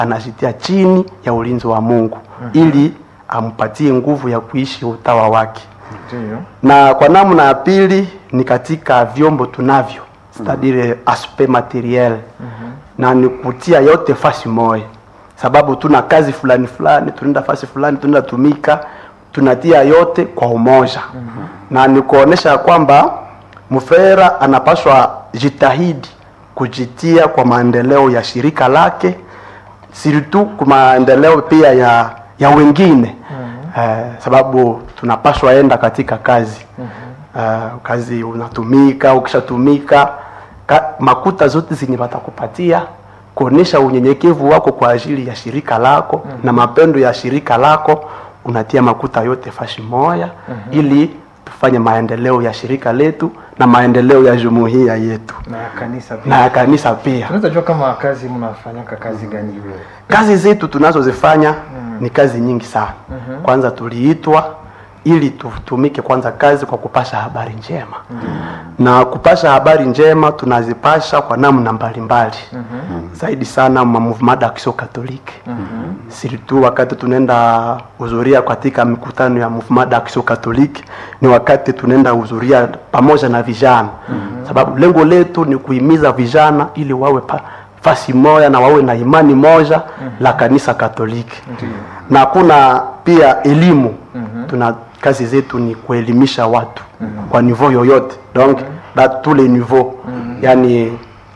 anajitia chini ya ulinzi wa Mungu ili ampatie nguvu ya kuishi utawa wake. Ndio. Na kwa namna ya pili ni katika vyombo tunavyo c'est-à-dire aspect materiel na ni kutia yote fasi moja, sababu tuna kazi fulani fulani, tunaenda fasi fulani, tunaenda tumika, tunatia yote kwa umoja na ni kuonesha kwamba mfera anapaswa jitahidi kujitia kwa maendeleo ya shirika lake siritu kwa maendeleo pia ya ya wengine eh, sababu tunapaswa enda katika kazi eh, kazi unatumika ukishatumika ka, makuta zote zenye watakupatia kuonesha unyenyekevu wako kwa ajili ya shirika lako na mapendo ya shirika lako unatia makuta yote fashi moya ili tufanye maendeleo ya shirika letu na maendeleo ya jumuiya yetu Na kanisa pia. na ya kanisa pia Tunaweza jua kama kazi mnafanyaka kazi gani hiyo? kazi zetu tunazozifanya ni kazi nyingi sana kwanza tuliitwa ili tutumike kwanza kazi kwa kupasha habari njema na kupasha habari njema tunazipasha kwa namna mbalimbali zaidi sana ma mouvement d'action catholique surtout wakati tunaenda hudhuria katika mikutano ya mouvement d'action catholique ni wakati tunaenda hudhuria pamoja na vijana sababu lengo letu ni kuhimiza vijana ili wawe pa, fasi moja na wawe na imani moja la kanisa Katoliki na kuna pia elimu tuna kazi zetu ni kuelimisha watu kwa niveau yoyote donc da tous les niveaux yani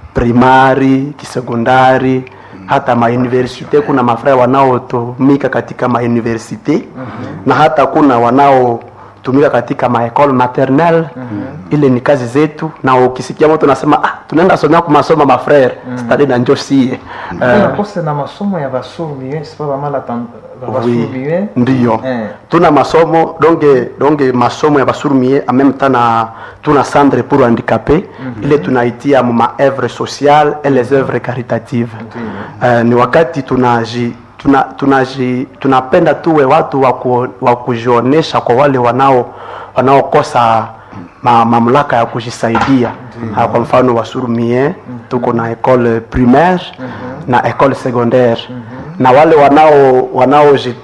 primari kisekondari hata mauniversite kuna mafraya wanaotumika katika mauniversite na hata kuna wanaotumika katika maekole maternelle ile ni kazi zetu na ukisikia mtu anasema ah, tunaenda somea kumasoma mafrere stadi na njo sie Kuna kose na masomo ya basurumie, sipa bamala tan- ba Oui, basurumie. ndiyo Eh. tuna masomo donge donge masomo ya basurumie en même temps na tuna centre pour handicapé ile tunaitia ma œuvre sociale et les œuvres caritatives uh, ni wakati tunaji tuna, tunaji tunapenda tuwe watu wa ku- wa kujionesha kwa wale wanao wanaokosa ma, mamlaka ya kujisaidia Ah, kwa mfano wasurumie tuko na école primaire na école secondaire na wale wanao wanaoji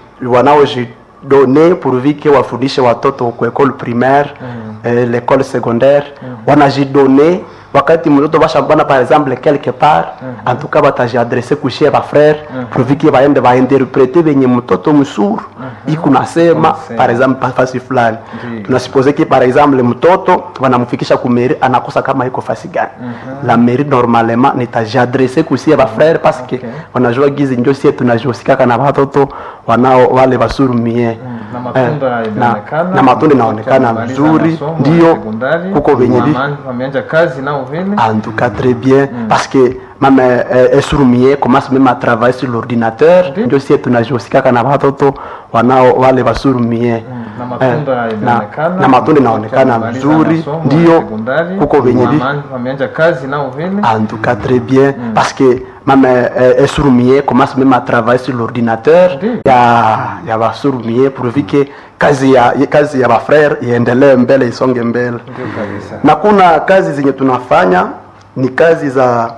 wanaojidone pourvu que wafundishe watoto ku école primaire eh, l'école secondaire wanajidone wakati mtoto bashambana par exemple quelque part en tout cas batajiadresse kushie bafrere pourvu que baende bainterprete benye mtoto msuru iko nasema Unasema. par exemple fasi fulani Ndiyo. tunasupose que par exemple mtoto wanamfikisha kumeri anakosa kama iko fasi gani la mairie normalement nitajiadresse kusie bafrere parce que Okay. wanajua gizi njo sie tunajihusikaka na watoto wanao wale basurumie Na matunda Eh, inaonekana. na, na matunda inaonekana Wamemaliza mzuri masomo ya ndio sekondari, kuko venye vi wama- wameanza kazi nao vile. en tout cas très bien parce que même euh, esurumie commence même à travailler sur l'ordinateur Ndiyo. ndio sie tunajihusikaka na watoto wanao wale basurumie Na matunda Eh, inaonekana. na, na matunda inaonekana Wamemaliza mzuri masomo ya ndio sekondari, kuko venye vi wama- wameanza kazi nao vile. en tout cas très bien parce que même euh, esurumie commence même à travailler sur l'ordinateur Ndiyo. ya ya basurumie pourvu que kazi ya kazi ya bafrere iendelee mbele isonge mbele Ndio kabisa. na kuna kazi zenye tunafanya ni kazi za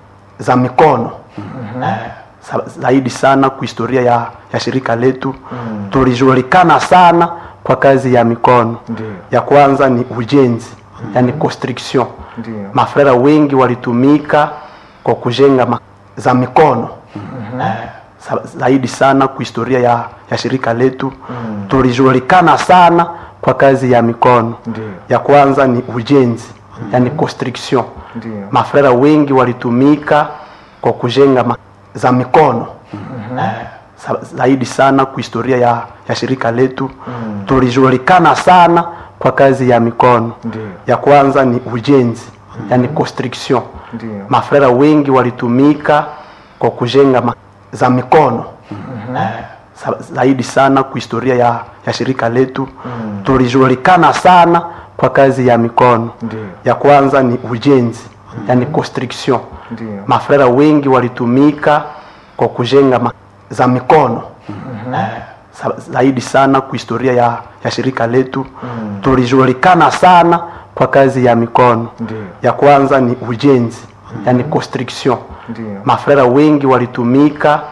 za mikono eh, sa- zaidi sana kwa historia ya, ya shirika letu tulijulikana sana kwa kazi ya mikono Ndiyo. ya kwanza ni ujenzi yani construction Ndiyo. mafrera wengi walitumika kwa kujenga ma, za mikono eh, sa- zaidi sana kwa historia ya, ya shirika letu tulijulikana sana kwa kazi ya mikono Ndiyo. ya kwanza ni ujenzi yani construction Ndiyo. mafrera wengi walitumika kwa kujenga ma, za mikono eh, sa- zaidi sana kwa historia ya, ya shirika letu tulijulikana sana kwa kazi ya mikono Ndiyo. ya kwanza ni ujenzi yani construction Ndiyo. mafrera wengi walitumika kwa kujenga ma, za mikono eh, sa- zaidi sana kwa historia ya, ya shirika letu tulijulikana sana kwa kazi ya mikono Ndiyo. ya kwanza ni ujenzi yani construction Ndiyo. mafrera wengi walitumika kwa kujenga ma, za mikono eh, sa- zaidi sana kwa historia ya, ya shirika letu tulijulikana sana kwa kazi ya mikono Ndiyo. ya kwanza ni ujenzi yani construction Ndiyo. mafrera wengi walitumika